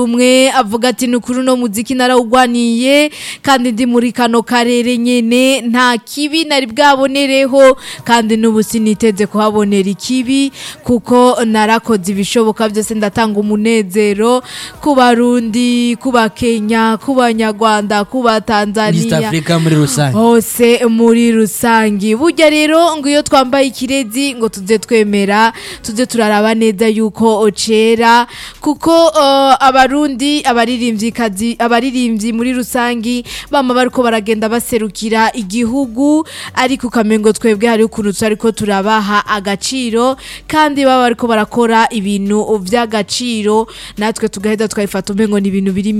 umwe avuga ati ni ukuri uno muziki narawugwaniye kandi ndi muri kano karere nyene nta kibi nari bwabonereho kandi n'ubu siniteze kuhabonera ikibi kuko narakoze ibishoboka byose ndatanga umunezero ku barundi ku bakenya ku banyarwanda ku East batanzania Africa muri rusange hose muri rusangi burya rero ngo iyo twambaye ikirezi ngo tuze twemera tuze turaraba neza yuko ocera kuko uh, abarundi abaririmvyikazi abaririmbyi muri rusangi bama bariko baragenda baserukira igihugu ariko ukamengo twebwe hari ukuntu ariko turabaha agaciro kandi baba bariko barakora ibintu vy'agaciro natwe tugaheza twabifata umengo ni ibintu biri